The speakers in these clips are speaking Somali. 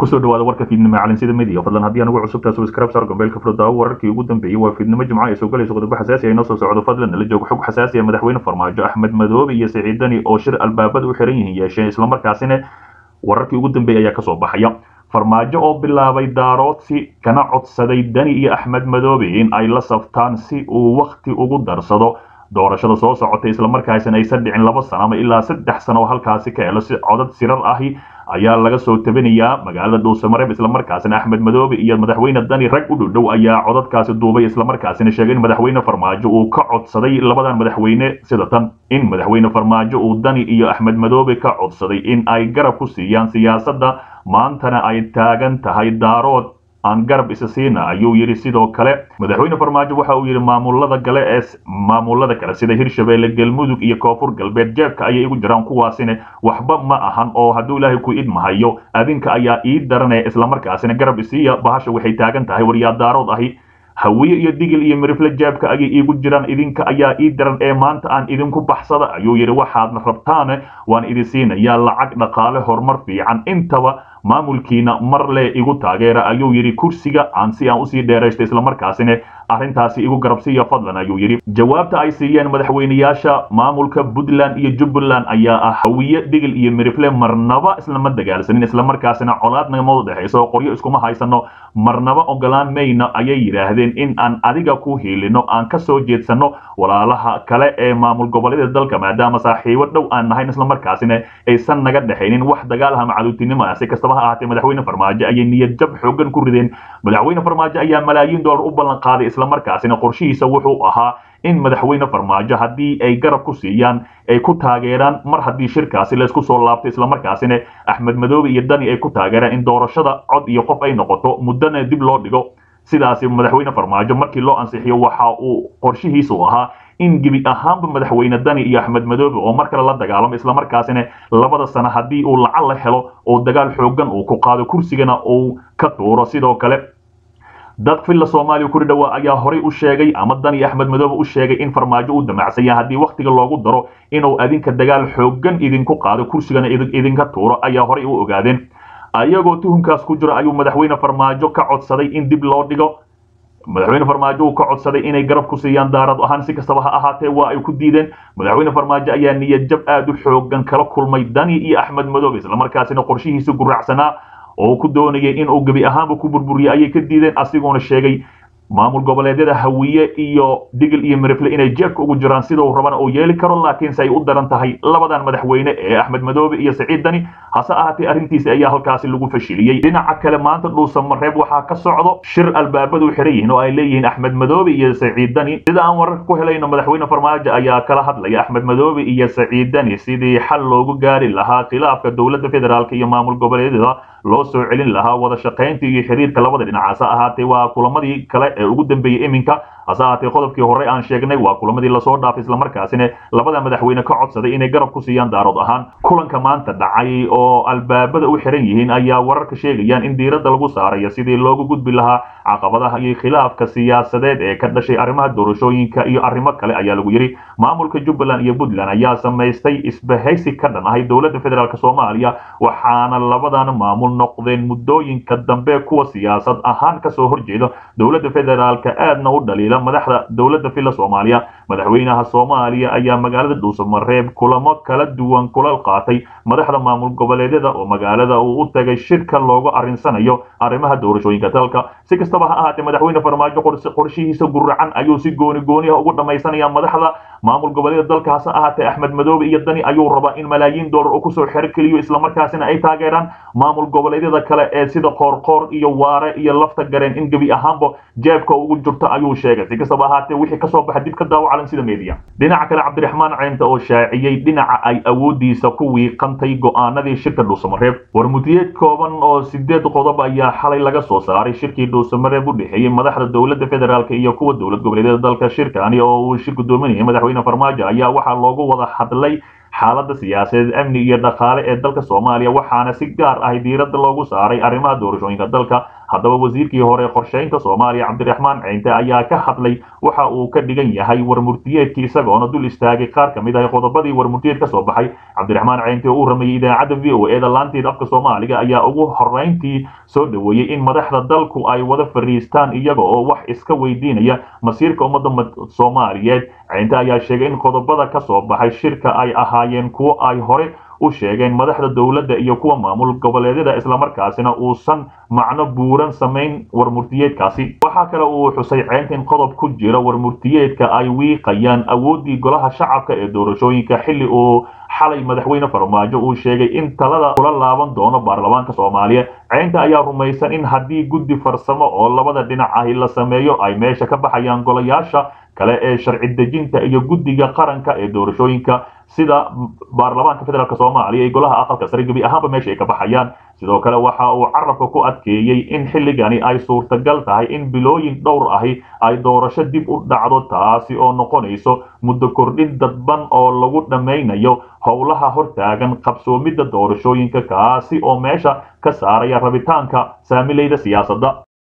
kusoo dhawaada warka fiidnimo calinsida midiya fadlan haddii anugu cusubtaa subscribe sar gombeelka furdaawo wararkii ugu dambeeyey waa fiidnimo jimco ay soo galayso qodobo xasaasi ah inoo soo socdo fadlan nala joogo xog xasaasi ah madaxweyne farmaajo axmed madoobe iyo siciid dani oo shir albaabada u xiran yihiin yeesheen islamarkaasina wararkii ugu dambeeyey ayaa kasoo baxaya farmaajo oo bilaabay daaroodsi kana codsaday dani iyo axmed madoobe in ay la saftaan si uu wakhti ugu darsado doorashada soo socotay islamarkaasina aysan dhicin laba sano ama ilaa saddex sano oo halkaasi ka helo si codad sirar ahi ayaa laga soo tabanayaa magaalada dhuusamareeb islamarkaasina axmed madoobe iyo madaxweyne dani rag u dhowdhow ayaa codadkaasi duubay islamarkaasina sheegay in madaxweyne farmaajo uu ka codsaday labadan madaxweyne sida tan in madaxweyne farmaajo uu dani iyo axmed madoobe ka codsaday in ay garab ku siiyaan siyaasadda maantana ay taagan tahay daarood aan garab isa siina ayuu yidhi sidoo kale madaxweyne farmaajo waxa uu yidhi maamulada gale ee maamulada kale sida hirshabeelle galmudug iyo koonfur galbeed jeebka ayay igu jiraan kuwaasina waxba ma ahan oo hadduu ilaahay ku idmahayo adinka ayaa ii daranaya islamarkaasina garab isiiya bahasha waxay taagan tahay waryaa daarood ahi hawiye iyo digil iyo mirifle jeebka ayay iigu jiraan idinka ayaa ii daran ee maanta aan idinku baxsada ayuu yidhi waxaadna rabtaane waan idin siinayaa lacag dhaqaale horumar fiican intaba maamulkiina mar le igu taageera ayuu yidhi kursiga aan si aan usii dheeraysta islamarkaasina arrintaasi igu garabsiiya fadlan ayuu yidhi jawaabta ay siiyeen madaxweyneyaasha maamulka puntland iyo jubbaland ayaa ah hawiye digil iyo mirifle marnaba islama dagaalsanin islamarkaasina colaad nagama dhexayso oo qoryo iskuma haysano marnaba ogolaan mayna ayay yidhaahdeen in aan adiga ku hiilino aan ka soo jeedsano walaalaha kale ee maamul goboleeda dalka maadaama saaxiibo dhow aan nahayn islamarkaasina aysan naga dhexaynin wax dagaalaha macaduutinimo ah si kastaba ha ahaatee madaxweyne farmaajo ayay niyad jab xoogan ku rideen madaxweyne farmaajo ayaa malaayiin dollar u ballan qaaday islamarkaasina qorshihiisa wuxuu ahaa in madaxweyne farmaajo haddii ay garab ku siiyaan ay ku taageeraan mar haddii shirkaasi laysku soo laabto islamarkaasina axmed madoobe iyo dani ay ku taageeraan in doorashada cod iyo qof ay noqoto muddana dib loo dhigo sidaasi madaxweyne farmaajo markii loo ansixiyo waxa uu qorshihiisu ahaa in gebi ahaanba madaxweyne dani iyo axmed madoobe oo mar kale la dagaalamo islamarkaasina labada sano haddii uu lacag la helo oo dagaal xoogan uu ku qaado kursigana uu ka tuuro sidoo kale dad filla soomaaliya kuri dhawaa ayaa horay u sheegay ama dani axmed madoobe u sheegay in farmaajo uu damacsan yahay haddii wakhtiga loogu daro inuu adinka dagaal xoogan idinku qaado kursigana idinka tuuro ayaa horay u ogaadeen ayagoo tuhunkaas ku jiro ayuu madaxweyne farmaajo ka codsaday in dib loo dhigo madaxweyne farmaajo uu ka codsaday inay garab ku siiyaan daarad ahaan si kastaba ha ahaatee waa ay ku diideen madaxweyne farmaajo ayaa niyad jab aad u xoogan kala kulmay dani iyo axmed madoobe islamarkaasina qorshihiisa guraacsanaa oo ku doonayay inuu gebi ahaanba ku burburiyay ayay ka diideen asigoona sheegay maamul goboleedyada hawiye iyo digil iyo mirifle inay jeebka ugu jiraan sidau rabana uu yeeli karo laakiinse ay u daran tahay labadan madaxweyne ee axmed madoobe iyo saciid dani hase ahaatee arrintiisi ayaa halkaasi lagu fashiliyey dhinaca kale maanta dhuusamareeb waxaa ka socdo shir albaabadu xiran yihiin oo ay leeyihiin axmed madoobe iyo saciid dani sida aan wararka ku helayno madaxweyne farmaajo ayaa kala hadlaya axmed madoobe iyo saciid dani sidii xal loogu gaari lahaa khilaafka dowladda federaalk iyo maamul goboleedyada loo soo celin lahaa wada shaqaynta iyo xiriirka labada dhinac hase ahaatee waa kulamadii kale ee ugu dambeeyey iminka hase ahaatee qodobkii horey aan sheegnay waa kulamadii lasoo dhaafay islamarkaasina labada madaxweyne ka codsaday inay garab ku siiyaan daarood ahaan kulanka maanta dhacay oo albaabada u xiran yihiin ayaa wararka sheegayaan in diiradda lagu saarayo sidii loogu gudbi lahaa caqabadaha iyo khilaafka siyaasadeed ee ka dhashay arrimaha doorashooyinka iyo arrimo kale ayaa lagu yidhi maamulka jubbaland iyo puntland ayaa samaystay isbahaysi ka dhan ahay dowladda federaalk soomaaliya waxaana labadan maamul noqdeen muddooyinka dambe kuwa siyaasad ahaan kasoo horjeeda dowladda federaalk aadna u dhaliila madaxda dowladda filla soomaaliya madaxweynaha soomaaliya ayaa magaalada dhuusamareeb kulamo kala duwan kulal qaatay madaxda maamul goboleedyada oo magaalada uu u tagay shirka loogu arrinsanayo arrimaha doorashooyinka dalka si kastaba ha ahaatee madaxweyne farmaajo qorshihiisa guracan ayuu si gooni gooniha ugu dhammaysanaya madaxda maamul goboleeda dalka hase ahaatee axmed madoobe iyo dani ayuu rabaa in malaayiin dollar uu kusoo xero keliyo islamarkaasina ay taageeraan maamul goboleedyada kale ee sida qoorqoor iyo waare iyo lafta gareen in gebi ahaanba jeebka ugu jirto ayuu sheegay si kastaba ahaatee wixii kasoo baxa dib ka daawo calan sida media dhinaca kale cabdiraxmaan ceynta oo shaaciyey dhinaca ay awoodiisa ku wiiqantay go'aanadii shirka dhuusamareeb warmutiyeed kooban oo sideed qodob ayaa xalay laga soo saaray shirkii dhuusamareeb u dhexeeyey madaxda dowladda federaalk iyo kuwa dowlad goboleedyada dalka shirkani oo uu shir gudoominayay madaxweyne farmaajo ayaa waxaa loogu wada hadlay xaaladda siyaasadeed amni iyo dhaqaale ee dalka soomaaliya waxaana si gaar ah diiradda loogu saaray arrimaha doorashooyinka dalka haddaba wasiirkii hore qorsheynta soomaaliya cabdiraxmaan ceynte ayaa ka hadlay waxa uu ka dhigan yahay warmurtiyeedkii isagoona dul istaagay qaar ka mid ah qodobadii warmurtiyeed ka soo baxay cabdiraxmaan ceynte oo uu rameeyey idaacadda v o e da laanteed afka soomaaliga ayaa ugu horeyntii soo dhoweeyey in madaxda dalku ay wada fariistaan iyaga oo wax iska weydiinaya masiirka ummadda soomaaliyeed ceynte ayaa sheegay in qodobada ka soo baxay shirka ay ahaayeen kuwo ay hore u sheegeen madaxda dowladda iyo kuwa maamul goboleedyada islamarkaasina uusan macno buuran samayn warmurtiyeedkaasi waxaa kale uu xusay ceynta in qodob ku jira warmurtiyeedka ay wiiqayaan awooddii golaha shacabka ee doorashooyinka xilli uu xalay madaxweyne farmaajo uu sheegay in talada kula laaban doono baarlamaanka soomaaliya ceynta ayaa rumaysan in haddii guddi farsamo oo labada dhinac ahi la sameeyo ay meesha ka baxayaan golayaasha kale ee sharci dejinta iyo guddiga qaranka ee doorashooyinka sida baarlamaanka federaalk soomaaliya iyo golaha aqalka sare gebi ahaanba meesha ay ka baxayaan sidoo kale waxa uu carabka ku adkeeyey in xilligani ay suurtagal tahay in bilooyin dhowr ahi ay doorasho dib u dhacdo taasi oo noqonayso muddo kordhin dadban oo lagu dhammaynayo howlaha hortaagan qabsoomidda doorashooyinka kaasi oo meesha ka saaraya rabitaanka saamilayda siyaasadda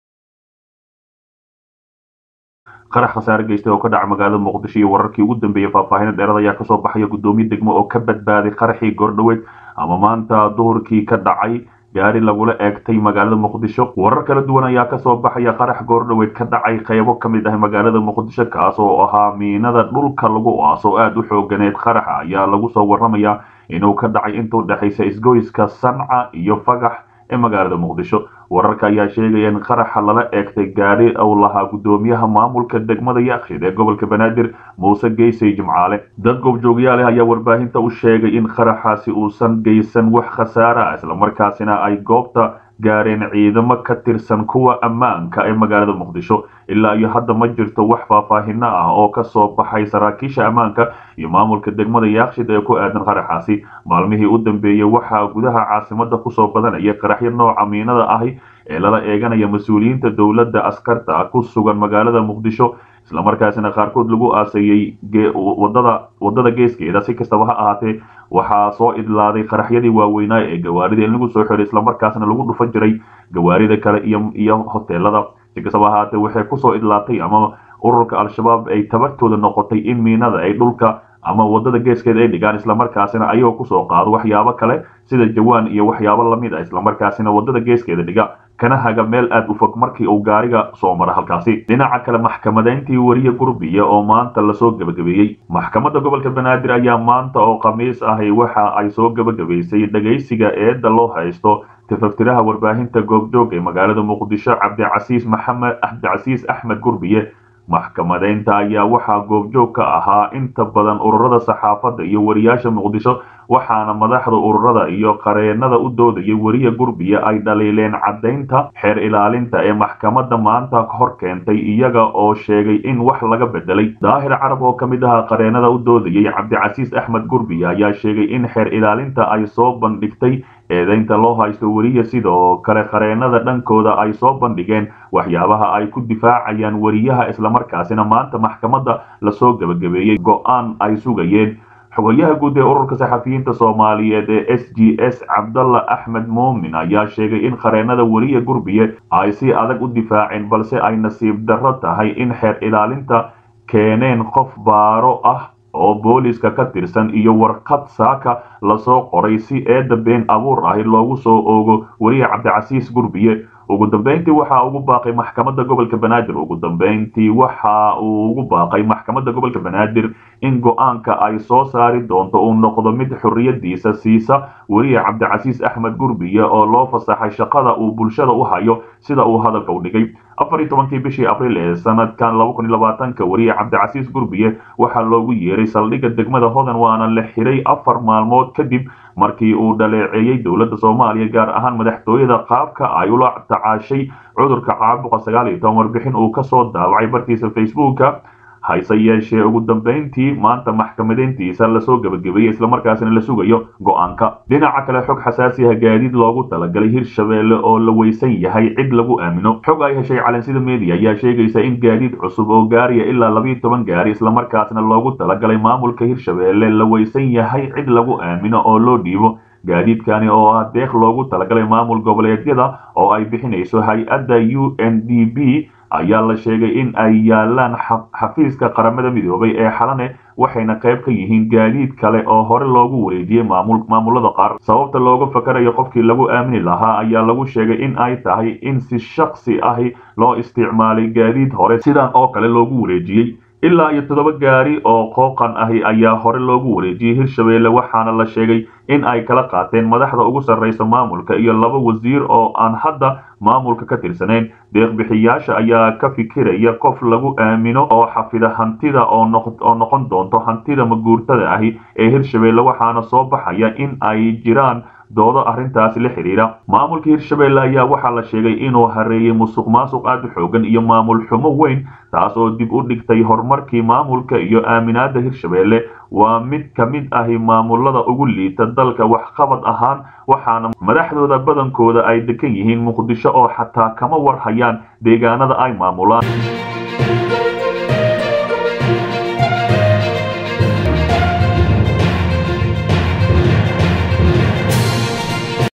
qarax khasaare geystay oo ka dhaca magaalada muqdisho iyo wararkii ugu dambeeyey faahfaahin dheerad ayaa kasoo baxaya guddoomiye degmo oo ka badbaaday qaraxii goordhoweed ama maanta duhurkii ka dhacay gaari lagula eegtay magaalada muqdisho warar kala duwan ayaa kasoo baxaya qarax goordhoweed ka dhacay qeybo ka mid ah magaalada muqdisho kaas oo ahaa miinada dhulka lagu aaso aada u xooganeed qaraxa ayaa lagu soo waramayaa inuu ka dhacay intuu dhexaysa isgoyska sanca iyo fagax ee magaalada muqdisho wararka ayaa sheegaya in qaraxa lala eegtay gaari uu lahaa guddoomiyaha maamulka degmada yaakshid ee gobolka banaadir muuse geysay jimcaale dad goobjoogyaal ah ayaa warbaahinta u sheegay in qaraxaasi uusan geysan wax khasaare ah islamarkaasina ay goobta gaareen ciidamo ka tirsan kuwa ammaanka ee magaalada muqdisho ilaa iyo hadda ma jirto wax faahfaahino ah oo ka soo baxay saraakiisha ammaanka iyo maamulka degmada yaakshid ee ku aadan qaraxaasi maalmihii u dambeeyey waxaa gudaha caasimada kusoo badanaya qaraxyo nooca miinada ahi ee lala eeganaya mas-uuliyiinta dowladda askarta ku sugan magaalada muqdisho islamarkaasina qaarkood lagu aaseeyey wadada wadada geeskeeda si kastaba ha ahaatee waxaa soo idlaaday qaraxyadii waaweynaa ee gawaarida in lagu soo xiray islamarkaasna lagu dhufan jiray gawaarida kale iyo iyo hoteelada si kastaba ahaatee waxay kusoo idlaatay ama ururka al-shabaab ay tabartooda noqotay in miinada ay dhulka ama wadada geeskeeda ay dhigaan islamarkaasina ayagoo kusoo qaado waxyaabo kale sida jawaan iyo waxyaabo lamid ah islamarkaasina wadada geeskeeda dhiga kana haga meel aad u fog markii uu gaariga soo mara halkaasi dhinaca kale maxkamadayntii wariye gurbiya oo maanta lasoo gebagabeeyey maxkamadda gobolka banaadir ayaa maanta oo khamiis ahi waxa ay soo gebagabaysay dhegaysiga eedda loo haysto tafaftiraha warbaahinta goobjoog ee magaalada muqdisho cabdicasiis maxamed cabdicasiis axmed gurbiye maxkamadaynta ayaa waxaa goobjoog ka ahaa inta badan ururada saxaafadda iyo wariyaasha muqdisho waxaana madaxda ururada iyo qareenada u doodayay weriye gurbiya ay dhaliileen caddaynta xeer ilaalinta ee maxkamadda maanta hor keentay iyaga oo sheegay in wax laga bedelay daahir carab oo ka mid aha qareenada u doodayay cabdicasiis axmed gurbiya ayaa sheegay in xeer ilaalinta ay soo bandhigtay eedaynta loo haysto weriye sidoo kale qareenada dhankooda ay soo bandhigeen waxyaabaha ay ku difaacayaan weriyaha islamarkaasina maanta maxkamadda lasoo gebagabeeyey go-aan ay sugayeen xogayaha guud ee ururka saxafiyiinta soomaaliyeed ee s g s cabdalla axmed muumin ayaa sheegay in qareenada weriye gurbiye ay si adag u difaaceen balse ay nasiib darro tahay in xeer ilaalinta keeneen qof baaro ah oo booliska ka tirsan iyo warqad saaka lasoo qoray si eedda been abuur ahi loogu soo oogo weriye cabdicasiis gurbiye ugu dambeyntii waxa ugu baaqay maxkamadda gobolka banaadir ugu dambeyntii waxa uu ugu baaqay maxkamadda gobolka banaadir in go-aanka ay soo saari doonto uu noqdo mid xorriyadiisa siisa weriye cabdicasiis axmed gurbiye oo loo fasaxay shaqada uu bulshada u hayo sida uu hadalka u dhigay afar iyo tobankii bishii abriil ee sanadkan laba kun iyo labaatanka weriye cabdicasiis gurbiye waxaa loogu yeeray saldhigga degmada hodan waana la xiray afar maalmood kadib markii uu dhaleeceeyey dowladda soomaaliya gaar ahaan madaxtooyada qaabka ay ula tacaashay cudurka caabuqa sagaal iyo toban warbixin uu kasoo daawacay bartiisa facebooka hayse yeeshee ugu dambayntii maanta maxkamadeyntiisa lasoo gebagabeeyey islamarkaasina la sugayo go-aanka dhinaca kale xog xasaasiha gaadiid loogu talagalay hirshabeelle oo la weysan yahay cid lagu aamino xog ay heshay calansida media ayaa sheegaysa in gaadiid cusub oo gaariya ilaa labiiyo toban gaari islamarkaasna loogu talagalay maamulka hirshabeelle la weysan yahay cid lagu aamino oo loo dhiibo gaadiidkani oo ah deeq loogu talagalay maamul goboleedyada oo ay bixinayso hay-adda u n d b ayaa la sheegay in ay yaalaan xafiiska qaramada midoobay ee xalane waxayna qayb ka yihiin gaadiid kale oo hore loogu wareejiyey maamulada qaar sababta looga fakarayo qofkii lagu aamini lahaa ayaa lagu sheegay in ay tahay in si shaksi ahi loo isticmaalay gaadiid hore sidan oo kale loogu wareejiyey ilaa iyo toddoba gaari oo qooqan ahi ayaa hore loogu wareejiyey hirshabeelle waxaana la sheegay in ay kala qaateen madaxda ugu sarraysa maamulka iyo laba wasiir oo aan hadda maamulka ka tirsanayn deeqbixiyaasha ayaa ka fikiraya qof lagu aamino oo xafida hantida oo noqon doonto hantida maguurtada ahi ee hirshabeelle waxaana soo baxaya in ay jiraan doodo arrintaasi la xidhiidha maamulka hirshabeelle ayaa waxaa la sheegay inuu hareeyey musuq maasuq aad u xoogan iyo maamul xumo weyn taas oo dib u dhigtay horumarkii maamulka iyo aaminaada hirshabeelle waa mid ka mid ahi maamulada ugu liita dalka waxqabad ahaan waxaana madaxdooda badankooda ay degan yihiin muqdisho oo xataa kama war hayaan deegaanada ay maamulaan